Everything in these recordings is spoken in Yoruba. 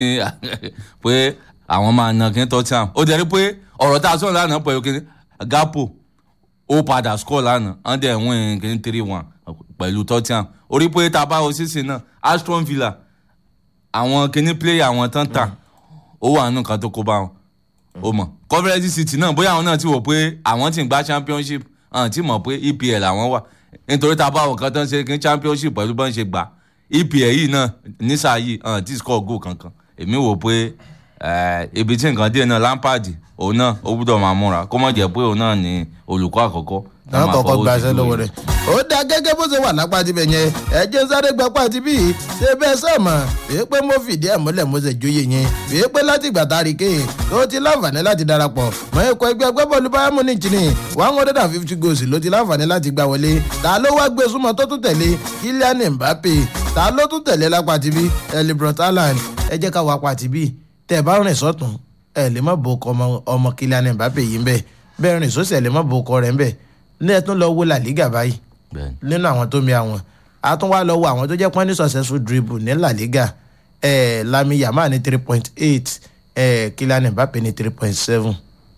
pé àwọn máa na kí n tọ́ tí àwọn ó dẹ̀ rí pé ọ̀rọ̀ tá a sọ̀rọ̀ lánàá pẹ̀lú kí gapo ó padà score lánàá wọ́n dẹ̀ win kí n three one pẹ̀lú tottenham orí pé tá a bá wo sísìn náà aston villa àwọn kíní player àwọn tán tà ó wà nínú kan tó kó bá wọn ó mọ̀ coverage city náà bóyá àwọn náà ti wò pé àwọn ti ń gba championship àwọn ti mọ̀ pé epl àwọn wà nítorí tá a bá wọn kan tán ṣe kí championship pẹ̀lú bọ́n ṣe gbà epl yìí náà nísà yìí àwọn ti score goal kankan èmi wò pé ibi tí nǹkan dé náà lampard òun náà ó gbúdọ̀ máa múra kó mọ̀ jẹ́ pé òun náà ni olùkọ́ àkọ́kọ́ náà kọ́kọ́ gbaṣẹ́ lọ́wọ́ rẹ̀ ó dá gẹ́gẹ́ bó ṣe wà lápá tibẹ̀ yẹn ẹ̀jẹ̀ sáré gba pàtí bíi ṣé bẹ́ẹ̀ sọ̀mọ̀ wíi pé mo fìdí ẹ̀ múlẹ̀ mo ṣe jóye yẹn wíi pé láti ìgbà tá a rí kéyìn tó ti láǹfààní láti darapọ̀ mọ́ ikọ̀ ẹgbẹ́ agbábọ́ọ̀lù bayern munich ní one hundred and fifty goals ló ti láǹfààní láti gbà wọlé ta ló wá gbé súnmọ́ tó tún tẹ̀lé kylian mbappe ta ló tún tẹ̀lé lápá tibí elibrot haaland ẹ jẹ́ ká wá pàtí bíi tẹ̀ bá rìn sọ́tún ẹ̀ lè má bo ọmọ kylian mbappe yìí ń bẹ̀ bẹ́ẹ̀ rìn sọ́sẹ̀ lè má bo ọkọ rẹ̀ ń bẹ̀ ní ẹ tún lọ wo la liga báyìí nínú àwọn tó mi àwọn a tún wá lọ wo àwọn tó jẹ́ pọ́n ní successful dribble ní la liga eh, lami yama ní three point eight eh, kylian mbappe ní three point seven.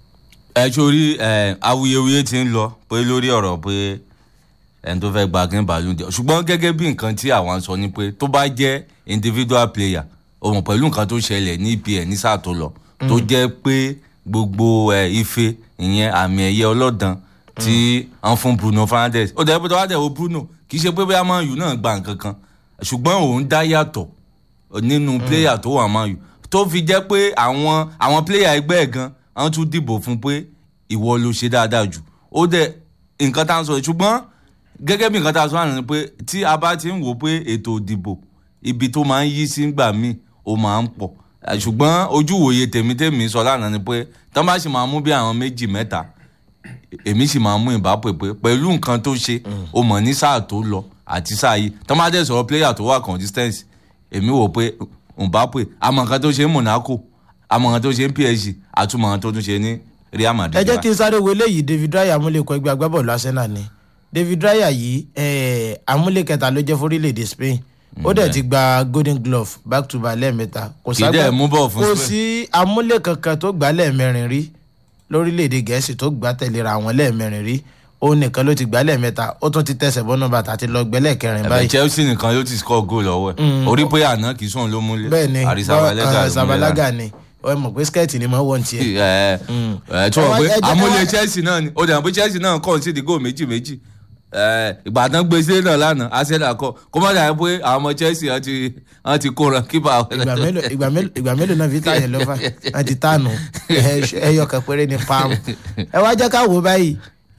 ẹ sori awuyewuye ti ń lọ pé lórí ọ̀rọ̀ pé ẹni tó fẹ́ gba kí n bàálù jẹ ṣùgbọ́n gẹ́gẹ́ bí nǹkan tí àwọn sọ ni pé tó bá jẹ́ individual player òun pẹ̀lú nǹkan tó ṣẹlẹ̀ ní epl ní sáà tó lọ tó jẹ́ pé gbogbo ife ìyẹn àmì ẹ̀yẹ ọlọ́dàn tí wọ́n fún bruno fernandes ó dẹ̀ pé tó wá dẹ̀ wo bruno kì í ṣe pé bóyá man u náà gba nǹkan kan ṣùgbọ́n òun dá yàtọ̀ nínú player tó wà man u tó fi jẹ́ pé àwọn àwọn player ẹgbẹ́ ẹ̀ gan wọ́n tún dìbò fún pé ìwọ ló ṣe dáadáa jù ó dẹ̀ nǹkan tá à ń sọ ṣùgbọ́n gẹ́gẹ́ bí nǹkan tá a sọ àná ni pé tí a bá ti ń wò pé ètò ìdìbò ibi tó máa ń yí sí gbà míì ó máa ń pọ̀ ṣùgbọ́n ojú ìwòye tèmítèmí sọ lánàá ni pé tán bá sì máa mú bí àwọn méjì mẹ́ta èmi sì máa mú ìbápè pé pẹ̀lú nǹkan tó ṣe o mọ̀ ní sáà tó lọ àti sáà yìí tán bá dẹ̀ sọ̀rọ̀ player tó wà consistency èmi wò pé ìbápè àmọ̀ nǹkan tó ṣe ní monaco àmọ̀ nǹkan tó ṣe ní psg àtúmọ̀ nǹkan tó tún ṣe ní real madrid. ẹ jẹ́ kí n sáré wo eléyìí david raya amúlẹ̀kọ ẹgbẹ́ agbábọ́ọ̀lù arsenal ni david raya yìí amúlẹ̀kẹta ló jẹ́ fórílẹ̀-èdè spain ó dẹ̀ ti gba golden glove back to back lẹ́ẹ̀mẹ́ta kò sí amúlẹ̀ kankan tó gbà lẹ́ẹ̀mẹrin rí lórílẹ̀‐èdè gẹ̀ẹ́sì tó gbà tẹ̀léra àwọn lẹ́ẹ̀mẹrin rí òun nìkan ló ti gbà lẹ́ẹ̀mẹ́ta ó tún ti tẹ̀sẹ̀ bọ́nú bàtà àti lọ gbẹ́lẹ̀ kẹrin báyìí. ẹ̀bẹ̀ chelsea nìkan ló ti score goal lọ́wọ́ ẹ̀ orí pé àná kì í sóun ló múlẹ̀ bẹ́ẹ̀ni zabalaga ni ẹ mọ̀ pé skẹ́ẹ̀tì ni mo wọ́n ti ẹ̀. ẹ ẹ tí wọ́n pé amúlẹ̀ chelsea náà ni ó dẹ̀ mọ̀ pé chelsea náà kàn sí ìdígò méjì méjì ìgbàdàn gbèsè náà lánàá arsenal kọ kó má dàbí pé àwọn ọmọ chelsea wọn ti kóra kípa. ìgbà mélòó náà fi tààyè lọ́fà wọn ti tànù ẹyọ kan péré ní páàmù. ẹ wá jẹ́ ká wò báyìí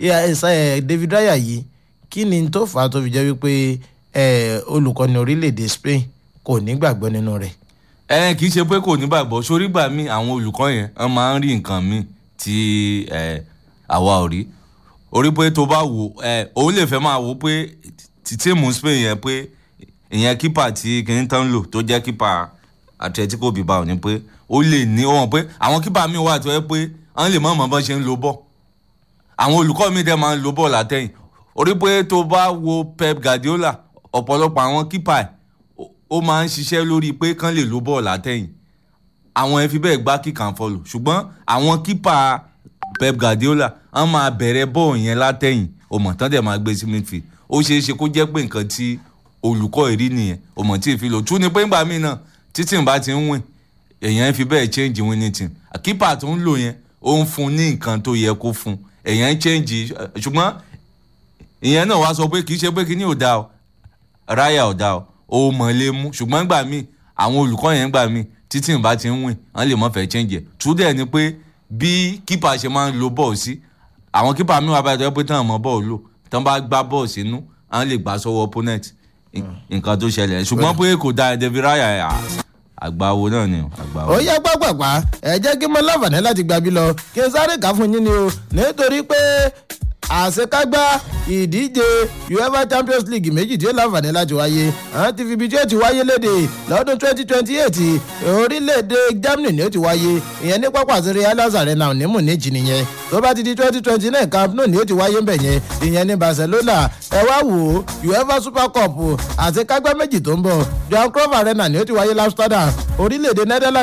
david raya yìí kí ni tó fà á tó fi jẹ́ wípé olùkọ́ni orílẹ̀-èdè spain kò ní gbàgbọ́ nínú rẹ̀. ẹ kì í ṣe pé kò ní gbàgbọ́ sórí gbà mí àwọn olùkọ́ yẹn wọ́n máa ń rí nǹkan míì tí àwa ò rí orí pé tó bá wò ẹ òun lè fẹ́ máa wò pé tíìmù spain yẹn pé ìyẹn kípà tí kìíní tán lò tó jẹ́ kípà atletico bilbao ni pé ó lè ní wọn pé àwọn kípà mi wà tó yẹ pé wọ́n lè mọ̀ mọ́ bọ́n ṣe ń lo bọ́ àwọn olùkọ́ mi dẹ̀ máa ń lo bọ́ látẹ̀yìn orí pé tó bá wo pep guardiola ọ̀pọ̀lọpọ̀ àwọn kípà ẹ̀ ó máa ń ṣiṣẹ́ lórí pé kán lè lo bọ́ látẹ̀yìn àwọn ẹ̀ fi bẹ́ẹ̀ gbá kíkà ń fọlù ṣùgbọ́n àwọn kípà pep guardiola wọn máa bẹ̀rẹ̀ bọ́ọ̀ yẹn látẹ̀yìn ọmọ tán dẹ̀ máa gbé sí midfield ó ṣeé ṣe kó jẹ́ pé nǹkan tí olùkọ́ ìrí nìyẹn ọmọ tí ì fi lò tún ni pé ńgbà míì náà títí bá ti ń wìn èèyàn fi bẹ́ẹ̀ change winning team kípà tó ń lò yẹn ó ń fún ní nǹkan tó yẹ kó fún èèyàn ń change ṣùgbọ́n ìyẹn náà wá sọ pé kì í ṣe pé kí ni ò da o ráyà ò da o ó mọ̀ lé mú ṣùgbọ́n ńgbà míì àwọn olùkọ́ yẹn ńgbà míì títí bá ti ń wìn wọ́n lè mọ̀ fẹ́ change ẹ̀ tún dẹ̀ ni pé bí kípà ṣe máa ń lo bọ́ọ̀ sí àwọn kípà mi wà báyìí tó yẹ pé tán mọ bọ́ọ̀ lò tán bá gbá bọ́ọ̀ sínú àwọn lè gbà sọ́wọ́ opponent nǹkan tó ṣẹlẹ̀ ṣùgbọ́n pé kò da david raya àgbáwo náà ni àgbáwo. ó yẹ pápápá ẹ jẹ́ kí n mọ láǹfààní láti gbàbí lọ kí n sáré kà fún yín ni o nítorí pé àṣekágbá ìdíje uefa champions league méjì tí ó láǹfààní láti wáyé àwọn ti fi ibi tí ó ti wáyé léde lọ́dún twenty twenty eight orílẹ̀-èdè germany ni ó ti wáyé ìyẹn ní pápá àti real arena ní munich nìyẹn tó bá ti di twenty twenty nine camp nou ni ó ti wáyé ń bẹ̀ yẹn ìyẹn ní barcelona ẹ wá wò ó uefa super cup àti kágbá méjì tó ń bọ̀ johan cruyff arena ni ó ti wáyé amsterdam orílẹ̀-èdè netherlands